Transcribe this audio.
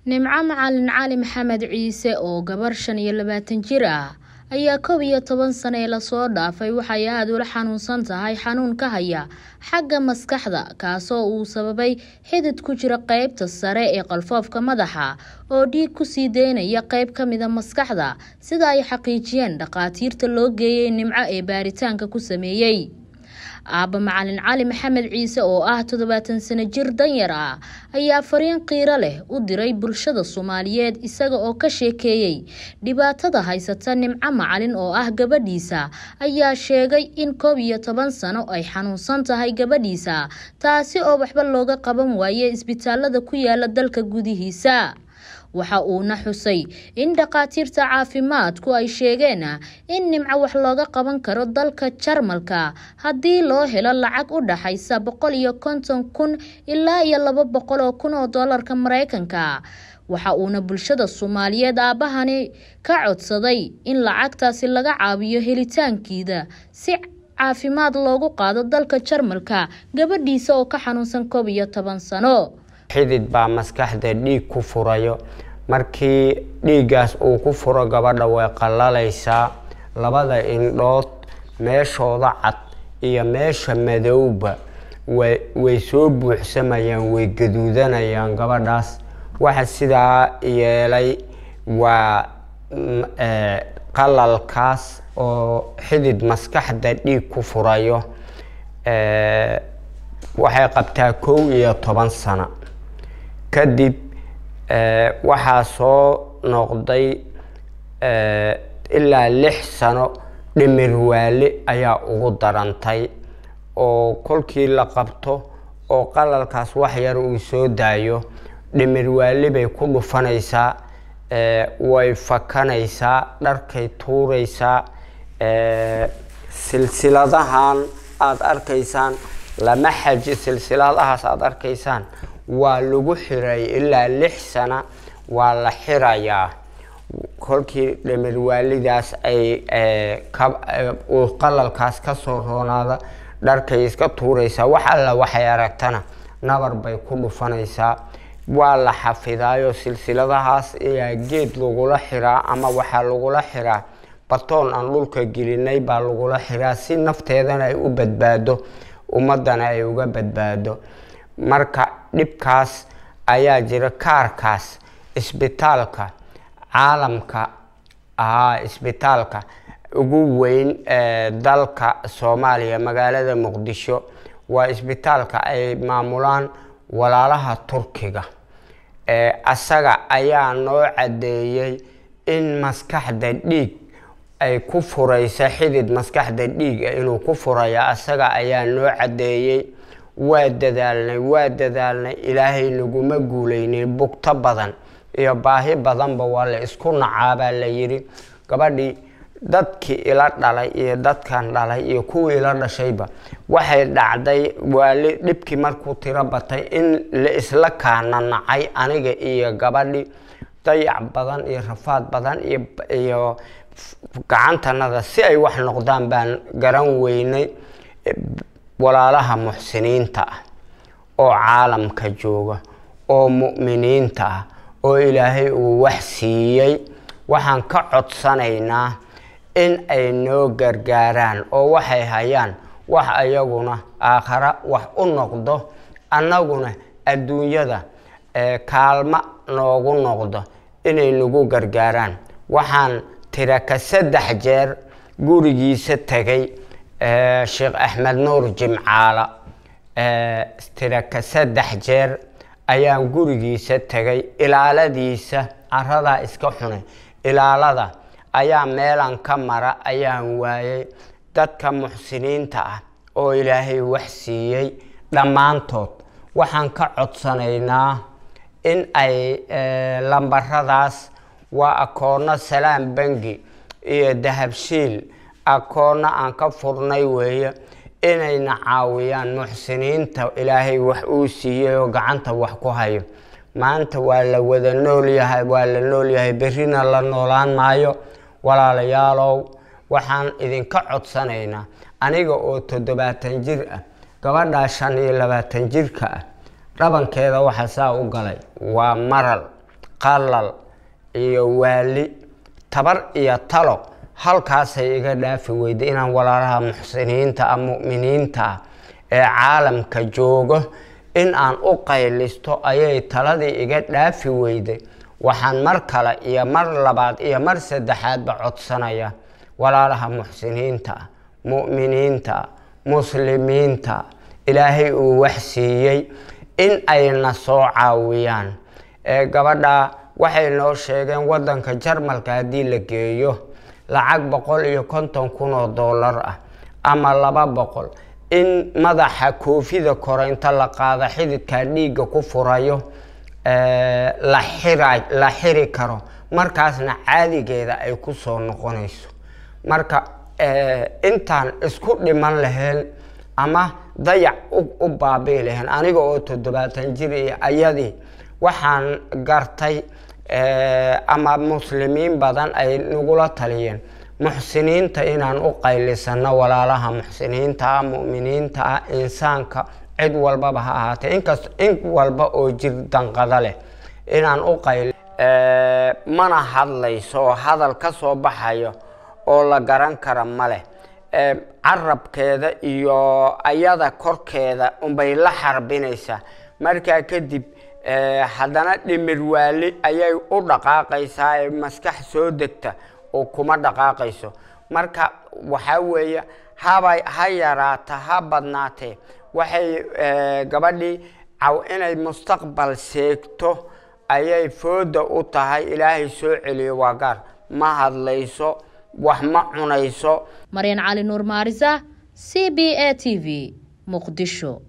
nimco macalin cali maxamed ciise oo gabar shan iyo labaatan jir ah ayaa kow iyo toban sano ee lasoo dhaafay waxay aada ula xanuunsan tahay xanuun ka haya xagga maskaxda kaasoo uu sababay xidid ku jira qeybta sare ee qalfoofka madaxa oo dhiig kusii deynaya qeyb ka mida maskaxda sida ay xaqiijiyeen dhakhaatiirta loo geeyey nimco ee baaritaanka ku sameeyey aabba macalin cali maxamed ciise oo ah toddobaatan sano jir danyar ah ayaa fariin qiiro leh u diray bulshada soomaaliyeed isaga oo ka sheekeeyey dhibaatada haysata nimco macalin oo ah gabadhiisa ayaa sheegay in koob iyo toban sano ay xanuunsan tahay gabadhiisa taasi oo waxba looga qaban waaye isbitaalada ku yaala dalka gudihiisa waxa uuna xusay in dhakhaatiirta caafimaadku ay sheegeen in nimco wax looga qaban karo dalka jarmalka haddii loo helo lacag u dhaxaysa boqol iyo konton kun ilaa iyo laba boqol oo kun oo doolarka mareykanka waxa uuna bulshada soomaaliyeed aabahani ka codsaday in lacagtaasi laga caawiyo helitaankiida si caafimaad loogu qaado dalka jarmalka gabadhiisa oo ka xanuunsan koob iyo toban sano xidid baa maskaxda dhiig ku furayo markii dhiiggaas uu ku furo gabadha way qallalaysaa labada indhood meeshooda cad iyo meesha madowba way soo buuxsamayaan way gaduudanayaan gabadhaas waxa sidaa yeelay waa qalalkaas oo xidid maskaxda dhiig ku furayo waxay qabtaa kow iyo toban sano kadib waxaa soo noqday ilaa lix sano dhimir waali ayaa ugu darantay oo kolkii la qabto oo qalalkaas wax yar uu soo daayo dhimir waali bay ku dhufanaysaa way fakanaysaa dharkay tuuraysaa silsiladahan aada arkaysaan lama xaji silsiladahaas aada arkaysaan waa lagu xiray ilaa lix sana waa la xirayaa kolkii dhimir waalidaas ay uu qalalkaas kasoo roonaada dharkay iska tuuraysaa wax alla waxay aragtana nabar bay ku dhufanaysaa waa la xafidaayo silsiladahaas ayaa geed lagula xiraa ama waxaa lagula xiraa batoon aan dhulka gelinay baa lagula xiraa si nafteedana ay u badbaado ummadana ay uga badbaado marka dhibkaas ayaa jira kaarkaas isbitaalka caalamka ahaa isbitaalka ugu weyn ee dalka soomaaliya magaalada muqdisho waa isbitaalka ay maamulaan walaalaha turkiga asaga ayaa noo caddeeyey in maskaxda dhiig ay ku furaysa xidid maskaxda dhiiga inuu ku furaya asaga ayaa noo caddeeyey waa dadaalnay waa dadaalnay ilaahay naguma guuleynin bugto badan iyo baahi badanba waa la isku nacaabaa la yidhi gabadhii dadkii ila dhalay iyo dadkan dhalay iyo kuwii ila dhashayba waxay dhacday waali dhibkii markuu tiro batay in la isla kaana nacay aniga iyo gabadhi dayac badan iyo rafaad badan iyo gacantanada si ay wax noqdaan baan garan weynay walaalaha muxsiniinta ah oo caalamka jooga oo mu'miniinta ah oo ilaahay uu wax siiyey waxaan ka codsanaynaa in ay noo gargaaraan oo waxay hayaan wax ayaguna aakhara wax u noqdo annaguna adduunyada kaalmo noogu noqdo inay nagu gargaaraan waxaan tiraka saddex jeer gurigiisa tegay sheekh axmed nuur jimcaala tiraka saddex jeer ayaan gurigiisa tegay ilaaladiisa caradaa iska xunay ilaalada ayaa meelan ka mara ayaan waayay dadka muxsiniinta ah oo ilaahay wax siiyey dhammaantood waxaan ka codsanaynaa in ay lambaradaas waa akoonno salaam bangi iyo dahabshiil akoonno aan ka furnay weeye inayna caawiyaan muxsiniinta ilaahay wax uu siiyey oo gacanta wax ku hayo maanta waa la wada noolyahay waa la noolyahay berrina la noolaan maayo walaalayaalow waxaan idinka codsanaynaa aniga oo toddobaatan jir ah gabadhaa shan iyo labaatan jirka ah dhabankeeda waxa saa u galay waa maral qalal iyo waali tabar iyo talo halkaasay iga dhaafi weyday inaan walaalaha muxsiniinta ah mu'miniinta ah ee caalamka joogo in aan u qaylisto ayay taladii iga dhaafi weyday waxaan mar kale iyo mar labaad iyo mar saddexaadba codsanaya walaalaha muxsiniinta ah mu'miniinta ah muslimiinta ilaahay uu wax siiyey in ayna soo caawiyaan ee gabadha waxay noo sheegeen waddanka jarmalka haddii la geeyo lacag boqol iyo konton kun oo dollar ah ama laba boqol in madaxa koofida kore inta la qaada xididkaa dhiigga ku furayo la xira la xiri karo markaasna caadigeeda ay ku soo noqonayso marka intaan isku dhiman lahayn ama dayac u baabii lahayn aniga oo toddobaatan jir iyo ayadii waxaan gartay ama muslimiin badan ay nagula taliyeen muxsiniinta inaan u qaylisano walaalaha muxsiniinta ah mu'miniinta ah insaanka cid walbaba ha ahaatee inkast in walba oo jir danqada leh inaan u qayli mana hadlayso oo hadal ka soo baxayo oo la garan kara ma leh carabkeeda iyo ayada korkeeda unbay la xarbinaysaa markaa kadib haddana dhimir waali ayay u dhaqaaqaysaa ee maskax soo degta oo kuma dhaqaaqayso marka waxaa weeye habay ha yaraata ha badnaatee waxay gabadhii caw inay mustaqbal seegto ayay fooda u tahay ilaahay soo celiyo waa gaar ma hadlayso wax ma cunayso maryan cali nuur maarisa c b a t v muqdisho